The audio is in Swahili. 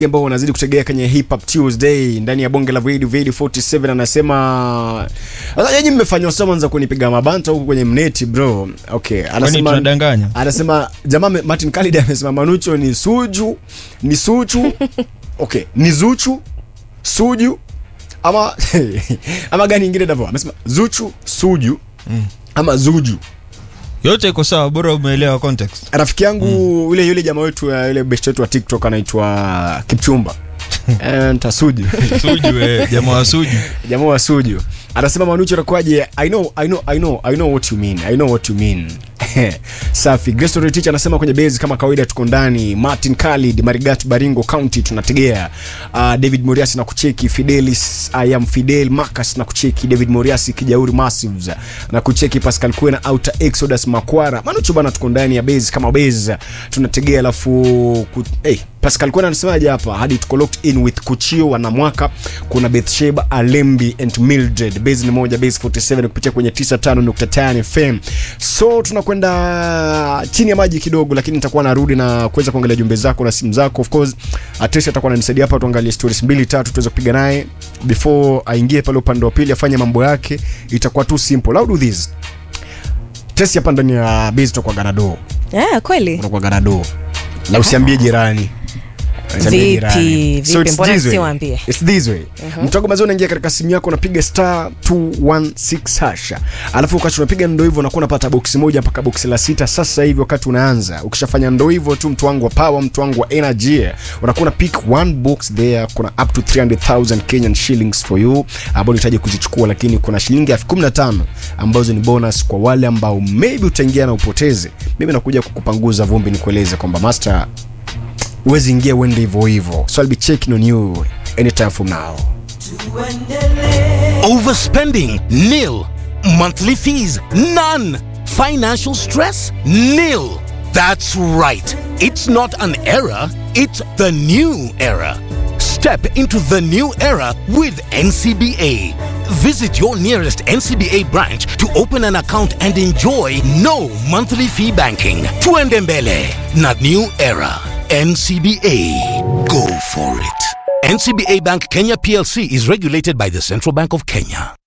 ambao wanazidi kutegea kwenye Hip Hop Tuesday ndani ya bonge la Vedi Vedi 47 anasema sasa nyinyi mmefanywa summons za kunipiga mabanta huku kwenye mneti bro. Okay, Kwani anasema tunadanganya? anasema jamaa me- Martin Khalid amesema Manucho ni suju, ni suchu. Okay, ni zuchu, suju ama ama gani ingine ndivyo? Amesema zuchu, suju ama zuju. Yote iko sawa, bora umeelewa context. rafiki yangu yule yule jamaa wetu ya yule best wetu wa TikTok anaitwa Kipchumba Eh, ntasuju Suju eh, jamaa wa Suju. jamaa wa suju anasema manucho anakuaje i know i know i know i know what you mean i know what you mean safi Grace Story Teacher anasema kwenye base kama kawaida tuko ndani Martin Khalid Marigat Baringo County tunategea uh, David Moriasi na kucheki Fidelis I am Fidel Marcus na kucheki David Moriasi Kijauri Massives na kucheki Pascal Kwena Outer Exodus Makwara Manucho bana tuko ndani ya base kama base tunategea alafu ku, hey, Pascal Kwena anasemaje hapa hadi tuko locked in with Kuchio wanamwaka kuna Bethsheba Alembi and Mildred base ni moja base 47 kupitia kwenye 95.5 FM so tunakwenda chini ya maji kidogo lakini nitakuwa narudi na kuweza kuangalia jumbe zako na simu zako of course Atesi atakuwa ananisaidia hapa tuangalie stories mbili tatu tuweze kupiga naye before aingie pale upande wa pili afanye mambo yake itakuwa tu simple I'll do this Tesi hapa ndani ya base tutakuwa ganado Yeah, kweli unakuwa ganado na usiambie jirani Usiambie Vipi, jirani. vipi, So it's mbona this way. siwaambie? It's this way. Mtago mazao unaingia katika simu yako unapiga star 216 hasha. Alafu wakati unapiga ndo hivyo unakuwa unapata boksi moja mpaka boksi la sita sasa hivi wakati unaanza. Ukishafanya ndo hivyo tu mtu wangu wa power, mtu wangu wa energy. Unakuwa una pick one box there kuna up to 300,000 Kenyan shillings for you ambao unahitaji kuzichukua lakini kuna shilingi elfu kumi na tano ambazo ni bonus kwa wale ambao maybe utaingia na upoteze. Mimi nakuja kukupanguza vumbi nikueleze kwamba master huwezi ingia uende hivyo hivyo so I'll be checking on you anytime from now Overspending? Nil. Monthly fees? None. Financial stress? Nil. That's right. It's not an era, it's the new era. Step into the new era with NCBA. Visit your nearest NCBA branch to open an account and enjoy no monthly fee banking. Tuendembele, not new era. NCBA. Go for it. NCBA Bank Kenya PLC is regulated by the Central Bank of Kenya.